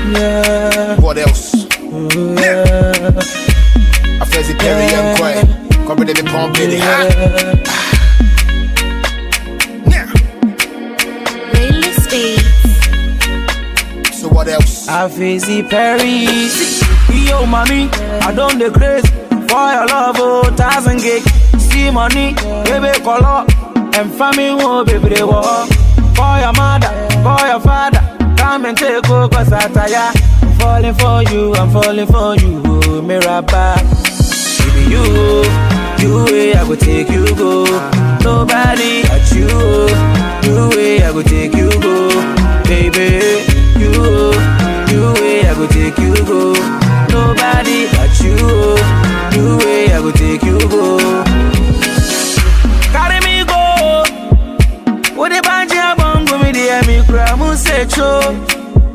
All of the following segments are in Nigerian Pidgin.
Yeah. What else? Ooh, yeah. I fancy Perry and Quay. Cover the pump in the hat. Yeah. Playlist beats. So what else? I face the Paris. Yo, mommy, I don't the craze for your love, oh, thousand gig. See money, baby, color, and family, oh, baby, they walk. For your mother, for your father, come and take over, cause I tire. I'm falling for you, I'm falling for you, oh, Mirabah. Baby, you, you way I go take you go. Nobody at you, you way I go take you go. Baby, you, you way I go take you go. Nobody at you, you way I go take you go. Carry me go. What the banja bongo me the me cry mu se cho.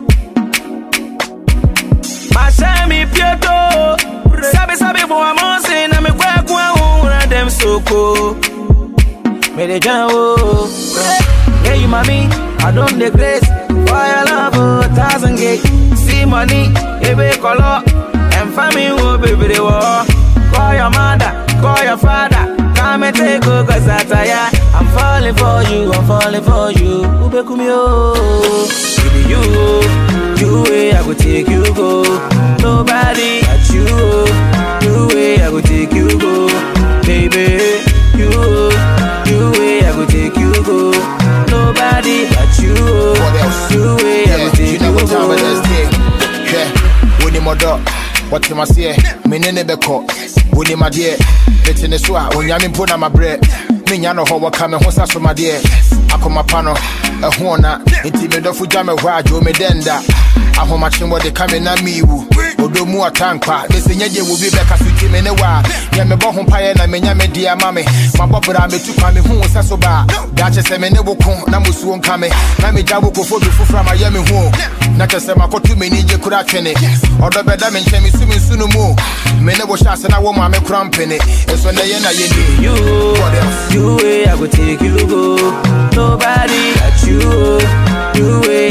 Mashami pieto Sabi sabi bo amonse na me kwa kwa ura dem soko Me de jan wo Yeah you mommy I don't the grace For your love oh thousand gate See money Ebe color And family wo baby they war Call your mother Call your father Come and take go cause I tire I'm falling for you I'm falling for you Ube kumio Baby you You way I go take you go Nobody at you You way I go take you go Baby You You way I go take you go Nobody at you What else? You way I Yeah, go you take know you what time it go is, day. Yeah, when you dog. What you must say, me nene beko. When you my dear, let in the swa, when yamin put on my bread. Me nyano ho waka me ho sa so my dear. Akoma pano, a hona, inti me do fuja me wa jo me denda. Ahoma chimbo de kame na miwu. Odo mu atankwa, me se nyaje wo bi beka suti me ne wa. Ya me bo ho paye na me nya me dia mame. Ma bobra me tu kwa me hu sa so ba. Da che se me ne wo kon na musuo nka me. Na me jabo ko fodu fufra ma ya me hu. Na che se makotu me ni je kura twene. Odo beda me nche me su me su no mu. Me ne wo sha se na wo ma me kura mpene. Eso na ye na ye ni. You What else? You way I go take you go Nobody at you You way